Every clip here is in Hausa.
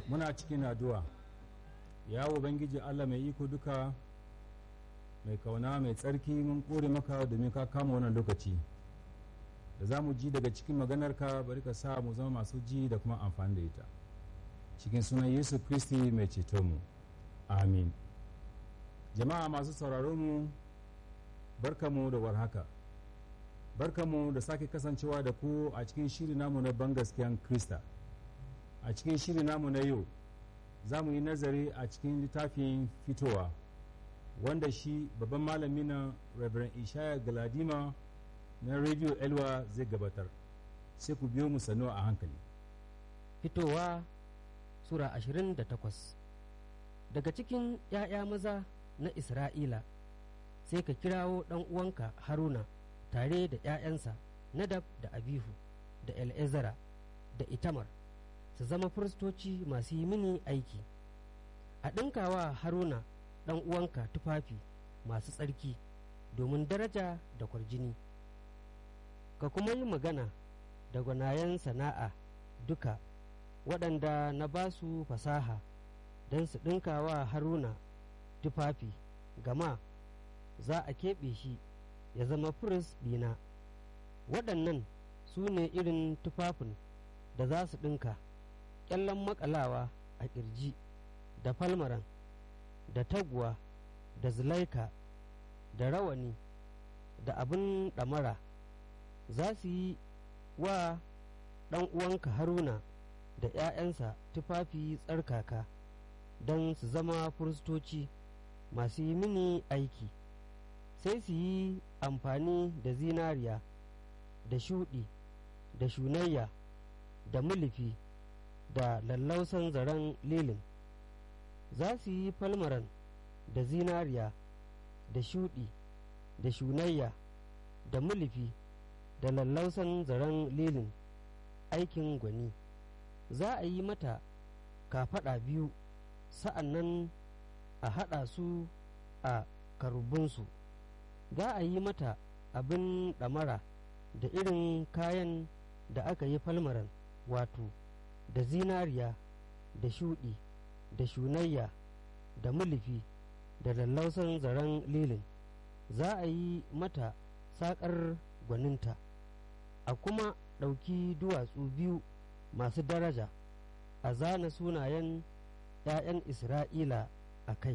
muna cikin addu'a ya ubangiji allah mai iko duka mai kauna mai tsarki mun kore maka domin ka kama wannan lokaci da za mu ji daga cikin maganarka bari ka sa mu zama masu ji da kuma amfani da ita cikin sunan yesu kristi mai ceto mu amin jama'a masu sauraron mu barkamu da warhaka barkamu da sake kasancewa da ku a cikin shiri namu na bangaskiyan krista a cikin shiri namu na yau za mu yi nazari a cikin littafin fitowa wanda shi babban malami na reverend ishaya galadima na radio elwa zai gabatar sai ku biyo mu sanu a hankali fitowa sura 28 daga cikin ‘ya'ya maza na isra'ila sai ka kirawo ɗan uwanka haruna tare da ‘ya'yansa nadab da abihu da el'ezara da itamar su zama firistoci masu yi mini aiki a ɗinkawa haruna ɗan uwanka tufafi masu tsarki domin daraja da kwarjini ka kuma yi magana da gwanayen sana'a duka waɗanda na ba su fasaha don su ɗinkawa haruna tufafi gama za a keɓe shi ya zama firis ɗina waɗannan su ne irin tufafin da za su ɗinka ƙyallen makalawa a ƙirji da falmaran da taguwa da zulaika da rawani da abin ɗamara za su yi wa ɗan uwanka haruna da ‘ya'yansa tufafi tsarkaka don su zama firistoci masu yi mini aiki sai su yi amfani da zinariya da shuɗi da shunayya da mulifi da lallausan zaren lilin za su yi falmaran da zinariya da shuɗi da shunayya da mulifi da lallausan zaren lilin aikin gwani za a yi mata kafaɗa biyu sa'an nan a haɗa su a karubunsu za a yi mata abin ɗamara da irin kayan da aka yi falmaran wato da zinariya da shuɗi da shunayya da mulifi da lallausan zaren lilin za a yi mata saƙar gwaninta a kuma ɗauki duwatsu biyu masu daraja a zana sunayen ‘ya'yan isra'ila a kai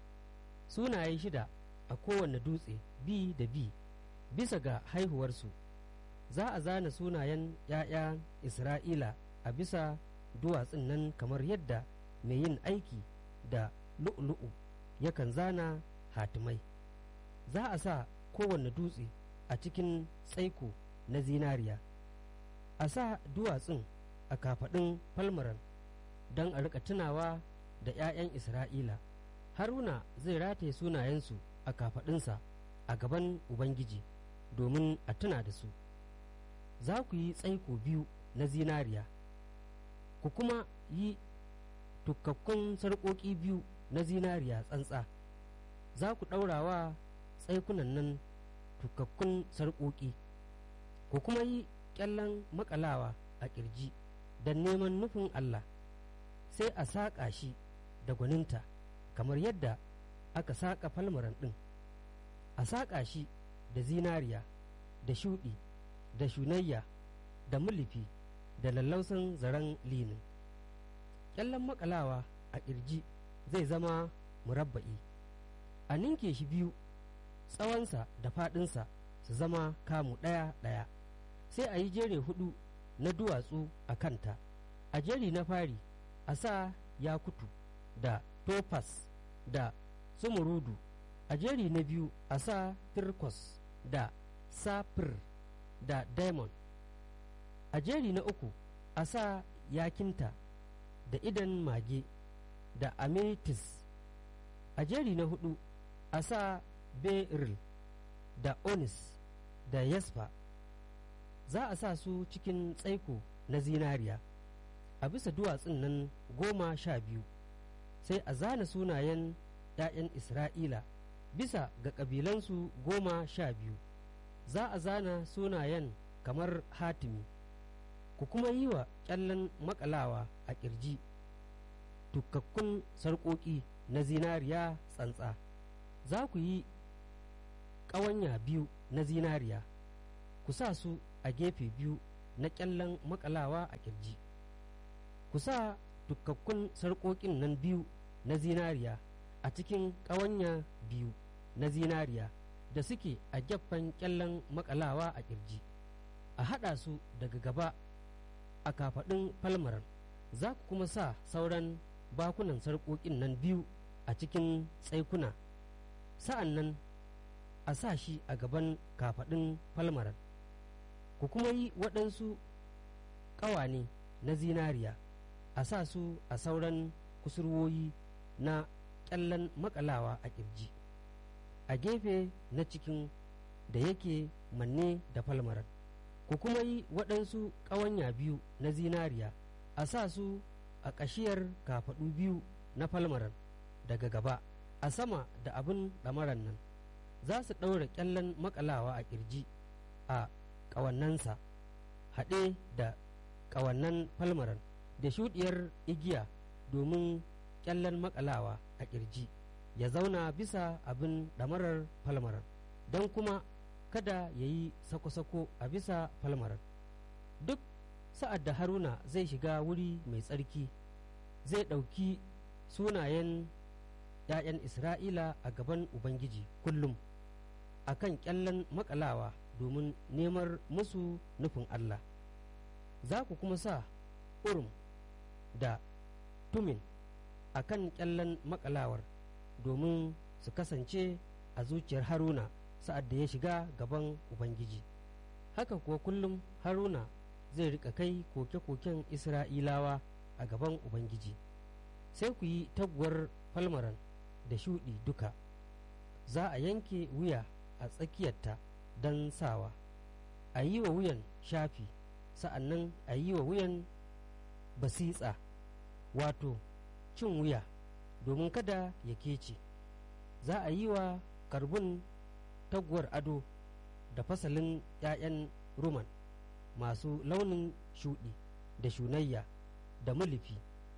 sunaye shida a kowane dutse bi da bi bisa ga haihuwarsu za a zana sunayen ‘ya'yan isra'ila a bisa duwatsun nan kamar yadda mai yin aiki da lu'ulu'u yakan zana hatimai za a sa kowane dutse a cikin tsaiko na zinariya a sa duwatsun a kafaɗin falmaran don a rika tunawa da 'ya'yan isra'ila haruna zai rataye sunayensu a kafaɗinsa a gaban ubangiji domin a tuna da su za ku yi tsaiko biyu na zinariya ku kuma yi tukakkun sarƙoƙi biyu na zinariya tsantsa za ku ɗaurawa tsaikunan nan tukakkun sarƙoƙi ku kuma yi ƙyallen makalawa a ƙirji don neman nufin Allah sai a saƙa shi da gwaninta kamar yadda aka saƙa falmaran ɗin a saƙa shi da zinariya da shuɗi da shunayya da mulifi da lallausan zaren linin ƙyallen makalawa a ƙirji zai zama murabba'i a ninke shi biyu tsawonsa da faɗinsa su zama kamu ɗaya ɗaya sai a yi jere hudu na duwatsu a kanta a jeri na fari a sa yakutu da tofas da sumurudu a jeri na biyu a sa turkos da safir da diamond a jeri na uku a sa yakinta da idan mage da ametis a jeri na hudu a sa beryl da onis da yasfa za a sa su cikin tsaiko na zinariya a bisa duwatsun nan goma sha biyu sai a zana sunayen ‘ya'yan isra'ila bisa ga ƙabilansu goma sha biyu za a zana sunayen kamar hatimi ku kuma yi wa ƙyallen makalawa a ƙirji tukakkun sarƙoƙi na zinariya tsantsa za ku yi ƙawanya biyu na zinariya ku sa su a gefe biyu na ƙyallen makalawa a ƙirji ku sa tukakkun sarƙoƙin nan biyu na zinariya a cikin ƙawanya biyu na zinariya da suke a gefen ƙyallen makalawa a ƙirji a haɗa su daga gaba a kafaɗin falmaran za ku kuma sa sauran bakunan sarƙoƙin nan biyu a cikin tsaikuna sa'an nan a sa shi a gaban kafaɗin falmaran ku kuma yi waɗansu ƙawane na zinariya a sa su a sauran kusurwoyi na ƙyallen makalawa a ƙirji a gefe na cikin da yake manne da falmaran ku kuma yi waɗansu ƙawanya biyu na zinariya a sa su a ƙashiyar kafaɗu biyu na falmaran daga gaba a sama da abin ɗamaran nan za su ɗaura ƙyallen makalawa a ƙirji a ƙawannansa haɗe da ƙawannan falmaran da shuɗiyar igiya domin ƙyallen makalawa a ƙirji ya zauna bisa abin ɗamarar falmaran don kuma kada ya yi sako-sako a bisa falmaran duk sa'ad da haruna zai shiga wuri mai tsarki zai ɗauki sunayen ‘ya'yan isra'ila a gaban ubangiji kullum a kan ƙyallen makalawa domin nemar musu nufin allah za ku kuma sa urum da tumin a kan ƙyallen makalawar domin su kasance a zuciyar haruna sa'ad da ya shiga gaban ubangiji haka kuwa kullum haruna zai rika kai koke-koken isra'ilawa a gaban ubangiji sai ku yi taguwar falmaran da shuɗi duka za a yanke wuya a tsakiyarta don sawa a yi wa wuyan shafi sa'an nan a yi wa wuyan basitsa wato cin wuya domin kada ya kece za a yi wa karbun taguwar ado da fasalin 'ya'yan ruman masu launin shuɗi da shunayya da mulifi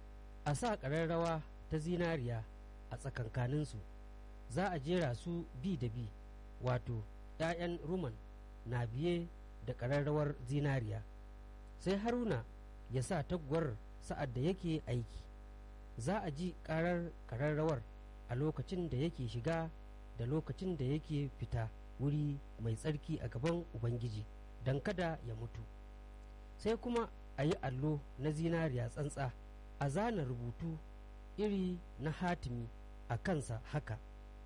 a sa ƙararrawa ta zinariya a tsakankaninsu za a jera su bi da bi wato 'ya'yan ruman na biye da ƙararrawar zinariya sai haruna ya sa taguwar sa'ad da yake aiki za a ji ƙarar ƙararrawar a lokacin da yake shiga da lokacin da yake fita wuri mai tsarki a gaban ubangiji don kada ya mutu sai kuma a yi allo na zinariya tsantsa a zana rubutu iri na hatimi a kansa haka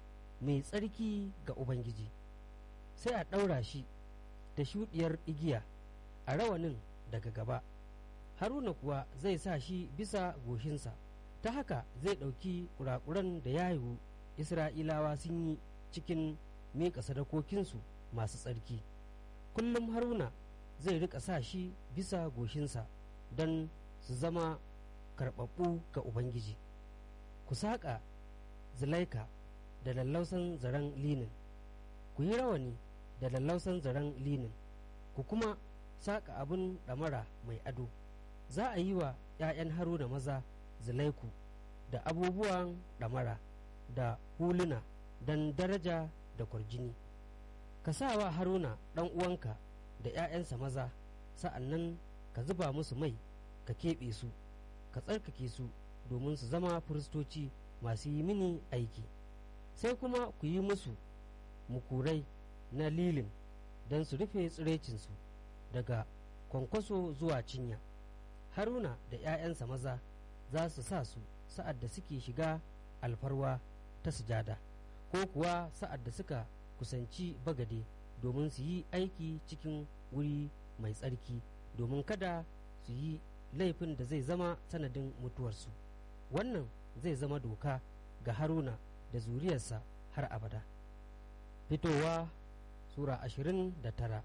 mai tsarki ga ubangiji sai a ɗaura shi da shuɗiyar igiya a rawanin daga gaba haruna kuwa zai sa shi bisa goshinsa ta haka zai ɗauki kurakuran da ya yiwu isra'ilawa sun yi cikin miƙa sadakokinsu masu tsarki kullum haruna zai rika sa shi bisa goshinsa don su zama karɓaɓɓu ga ubangiji ku saƙa zilaika da lallausan zaren linin ku yi rawani da lallausan zaren linin ku kuma saƙa abin ɗamara mai ado za a yi wa 'ya'yan haruna maza zilaiku da abubuwan ɗamara da huluna don daraja da kwarjini ka sa wa haruna ɗan uwanka da 'ya'yansa maza sa'an nan ka zuba musu mai ka keɓe su ka tsarkake su domin su zama firistoci masu yi mini aiki sai kuma ku yi musu mukurai na lilin don su rufe tsirecinsu daga kwankwaso zuwa cinya haruna da 'ya'yansa maza za su sa su sa'ad da suke shiga alfarwa ta sujada ko kuwa sa'ad da suka kusanci bagade domin su yi aiki cikin wuri mai tsarki domin kada su yi laifin da zai zama sanadin mutuwarsu wannan zai zama doka ga haruna da zuriyarsa har abada fitowa sura ashirin da tara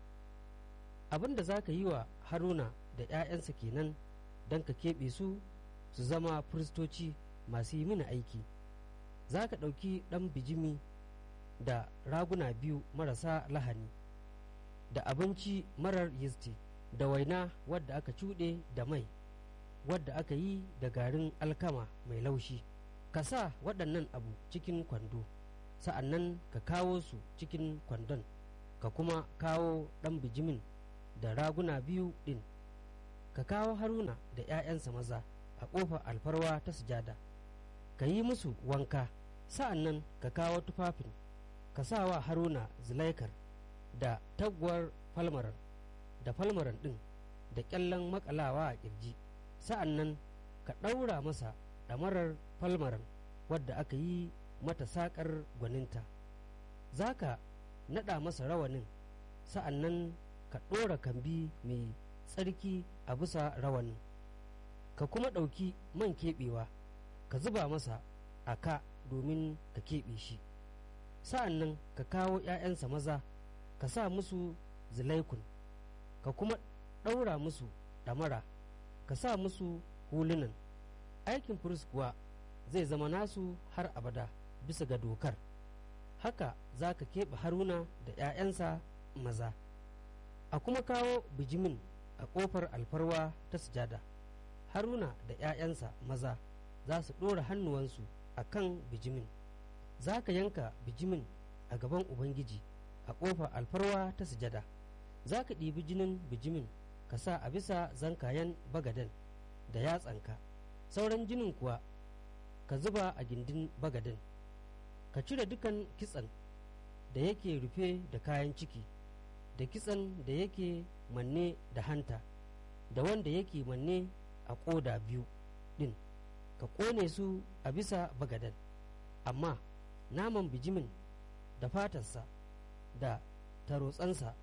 abin da za ka yi wa haruna da 'ya'yansa kenan don ka keɓe su su zama firistoci masu yi mini aiki za ka ɗauki ɗan bijimi da raguna biyu marasa lahani da abinci marar yisti da waina wadda aka cuɗe da mai wadda aka yi da garin alkama mai laushi ka sa waɗannan abu cikin kwando sa'an nan ka kawo su cikin kwandon ka kuma kawo ɗan bijimin da raguna biyu ɗin ka kawo haruna da ‘ya'yansa maza a ƙofar alfarwa ta sujada ka yi musu wanka sa'an nan ka kawo tufafin ka sa wa haruna zulaikar da taguwar falmaran da falmaran ɗin da ƙyallen makalawa a ƙirji sa'an nan ka ɗaura masa ɗamarar falmaran wadda aka yi mata saƙar gwaninta za ka naɗa masa rawanin sa'an nan ka ɗora kambi mai tsarki a bisa rawanin ka kuma ɗauki man keɓewa ka zuba masa a ka domin ka keɓe shi sa'an nan ka kawo ‘ya'yansa maza ka sa musu zilaikun ka kuma ɗaura musu ɗamara ka sa musu hulunan aikin firist kuwa zai zama nasu har abada bisa ga dokar haka za ka keɓe haruna da ‘ya'yansa maza a kuma kawo bijimin a ƙofar alfarwa ta sujada haruna da ‘ya'yansa maza za su ɗora hannuwansu a kan bijimin za ka yanka bijimin a gaban ubangiji a ƙofar alfarwa ta sujada za ka ɗibi jinin bijimin ka sa a bisa zankayen bagaden da yatsanka sauran jinin kuwa ka zuba a gindin bagaden ka cire dukan kitsan da yake rufe da kayan ciki da kitsan da yake manne da hanta da wanda yake manne a ƙoda biyu ɗin ka ƙone su a bisa bagaden amma naman bijimin da fatarsa da tarotsansa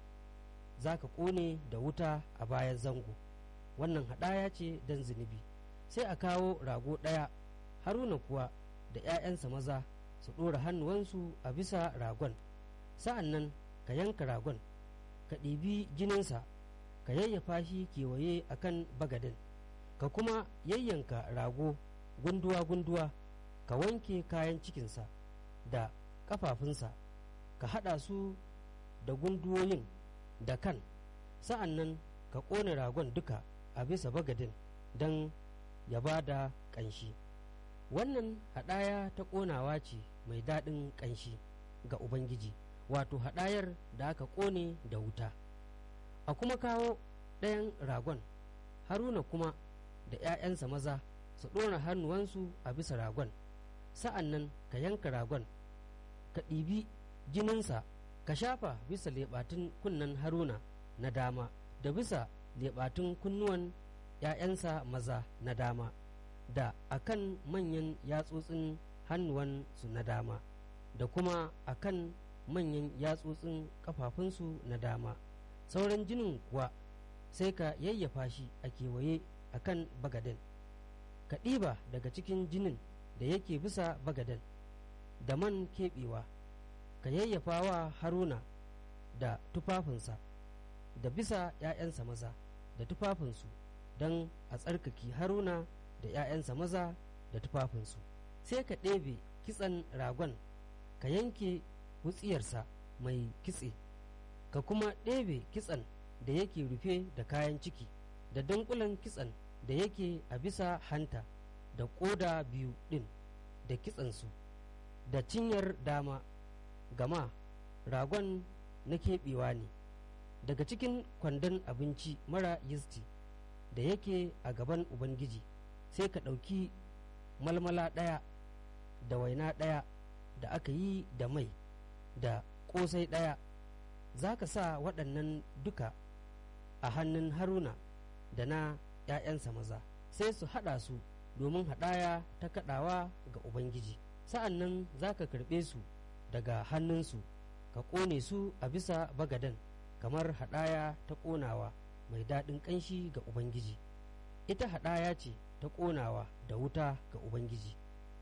za ka ƙone da wuta a bayan zango wannan haɗaya ce don zunubi sai a kawo rago ɗaya haruna kuwa da ‘ya'yansa maza su ɗora hannuwansu a bisa ragon sa'an nan ka yanka ragon ka ɗibi jininsa ka yayyafa shi kewaye a kan bagadin ka kuma yayyanka rago gunduwa-gunduwa ka wanke kayan cikinsa da ƙafafunsa ka haɗa su da gunduwoyin da kan sa'an nan ka ƙone ragon duka a bisa bagadin don ya ba da ƙanshi wannan haɗaya ta ƙonawa ce mai daɗin ƙanshi ga ubangiji wato haɗayar da aka ƙone da wuta a kuma kawo ɗayan ragon haruna kuma da ‘ya'yansa maza su ɗora hannuwansu a bisa ragon sa'an nan ka yanka ragon ka ɗibi jininsa ka shafa bisa leɓatun kunnen haruna na dama da bisa leɓatun kunnuwan ‘ya'yansa maza na dama da akan manyan yatsotsin hannuwansu na dama da kuma akan manyan yatsotsin kafafunsu na dama sauran jinin kuwa sai ka yayyafa shi a kewaye a kan bagaden ka ɗiba daga cikin jinin da yake bisa bagaden da man keɓewa ka yayyafa wa haruna da tufafinsa da bisa ‘ya'yansa maza da tufafinsu don a tsarkake haruna da ‘ya'yansa maza da tufafinsu sai ka ɗebe kitsan ragon ka yanke wutsiyarsa mai kitse ka kuma ɗebe kitsan da yake rufe da kayan ciki da dankulan kitsan da yake a bisa hanta da ƙoda biyu ɗin da kitsansu da cinyar dama gama ragon na keɓewa ne daga cikin kwandon abinci mara yisti da yake a gaban ubangiji sai ka ɗauki malmala ɗaya da waina ɗaya da aka yi da mai da ƙosai ɗaya za ka sa waɗannan duka a hannun haruna da na ‘ya'yansa maza sai su haɗa su domin haɗaya ta kaɗawa ga ubangiji sa'an nan za ka karɓe su daga hannunsu ka ƙone su a bisa bagaden kamar haɗaya ta ƙonawa mai daɗin ƙanshi ga ubangiji ita haɗaya ce ta ƙonawa da wuta ga ubangiji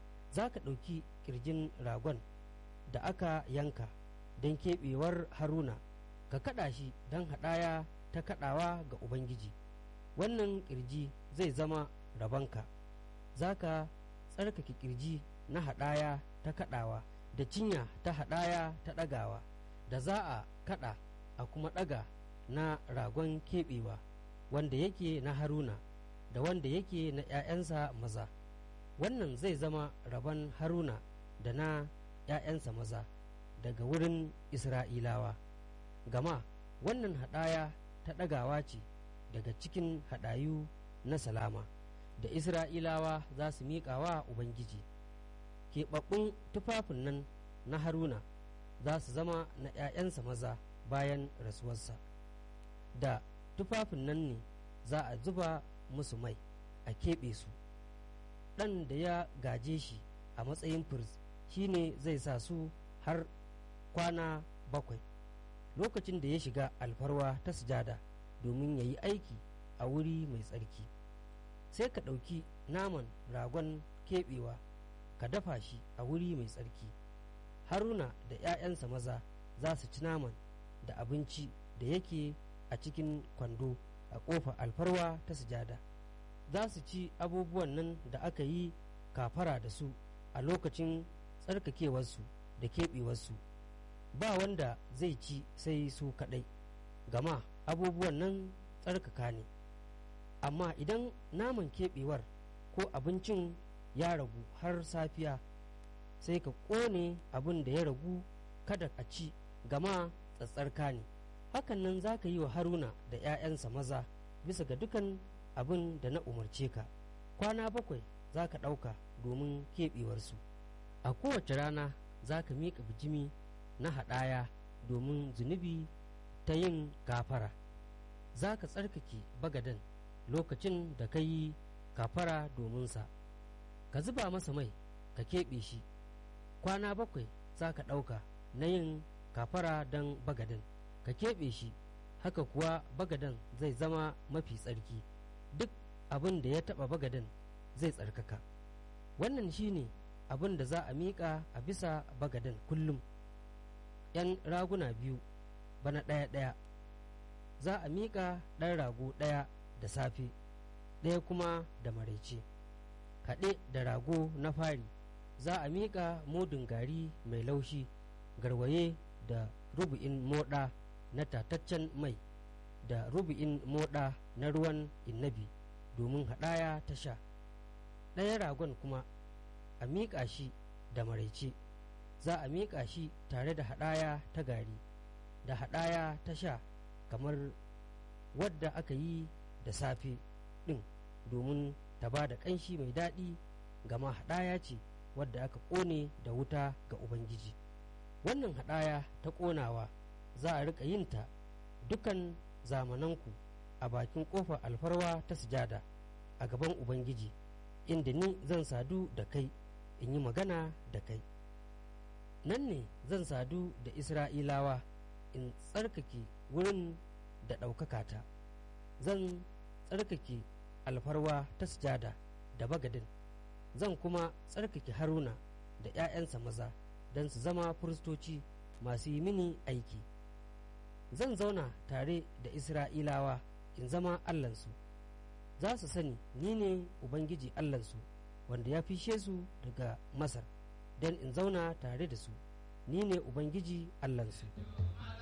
za ka ɗauki ƙirjin ragon da aka yanka don keɓewar haruna ka kaɗa shi don haɗaya ta kaɗawa ga ubangiji wannan ƙirji zai zama rabonka za ka tsarkake ƙirji na haɗaya ta kaɗawa da cinya ta haɗaya ta ɗagawa da za a kaɗa a kuma ɗaga na ragon keɓewa wanda yake na haruna da wanda yake na ‘ya'yansa maza wannan zai zama rabon haruna da na ‘ya'yansa maza daga wurin isra'ilawa gama wannan haɗaya ta ɗagawa ce daga cikin haɗayu na salama da isra'ilawa za su miƙa wa ubangiji keɓaɓɓun tufafin nan na haruna za su zama na ‘ya'yansa maza bayan rasuwarsa da tufafin nan ne za a zuba musu mai a keɓe su ɗan da ya gaje shi a matsayin firz shine zai sa su har kwana bakwai lokacin da ya shiga alfarwa ta sujada domin ya yi aiki a wuri mai tsarki sai ka ɗauki naman ragon keɓewa ka dafa shi a wuri mai tsarki haruna da 'ya'yansa maza za su ci naman da abinci da yake a cikin kwando a ƙofar alfarwa ta sujada za su ci abubuwan nan da aka yi kafara da su a lokacin tsarkakewarsu da keɓewarsu ba wanda zai ci sai su kaɗai gama abubuwan nan tsarkaka ne amma idan naman keɓewar ko abincin ya ragu har safiya sai ka ƙone abin da ya ragu kada a ci gama tsatsarka ne hakan nan za ka yi wa haruna da 'ya'yansa maza bisa ga dukan abin da na umarce ka kwana bakwai za ka ɗauka domin keɓewarsu a kowace rana za ka miƙa bijimi na haɗaya domin zunubi ta yin gafara za ka tsarkake bagaden lokacin da ka yi kafara dominsa ka zuba masa mai ka keɓe shi kwana bakwai za ka ɗauka na yin kafara don bagaden ka keɓe shi haka kuwa bagaden zai zama mafi tsarki duk abin da ya taɓa bagaden zai tsarkaka wannan shine abin da za a miƙa a bisa bagaden kullum ‘yan raguna biyu bana ɗaya-ɗaya za a miƙa ɗan rago ɗaya da safe ɗaya kuma da maraice haɗe da rago na fari za a miƙa modin gari mai laushi garwaye da rubu'in moɗa na tataccen mai da rubu'in moɗa na ruwan innabi domin haɗaya ta sha ɗaya ragon kuma a miƙa shi da maraice za a miƙa shi tare da haɗaya ta gari da haɗaya ta sha kamar wadda aka yi da safe ɗin domin ta ba da ƙanshi mai daɗi gama haɗaya ce wadda aka ƙone da wuta ga ubangiji wannan haɗaya ta ƙonawa za a riƙa yinta dukan zamananku a bakin ƙofar alfarwa ta sujada a gaban ubangiji inda ni zan sadu da kai in yi magana da kai nan ne zan sadu da isra'ilawa in tsarkake wurin da ɗaukaka ta zan tsarkake alfarwa ta sujada da bagadin zan kuma tsarkake haruna da 'ya'yansa maza don su zama firistoci masu yi mini aiki zan zauna tare da isra'ilawa in zama allansu za su sani ni ne ubangiji allansu wanda ya fishe su daga masar don in zauna tare da su ni ne ubangiji allansu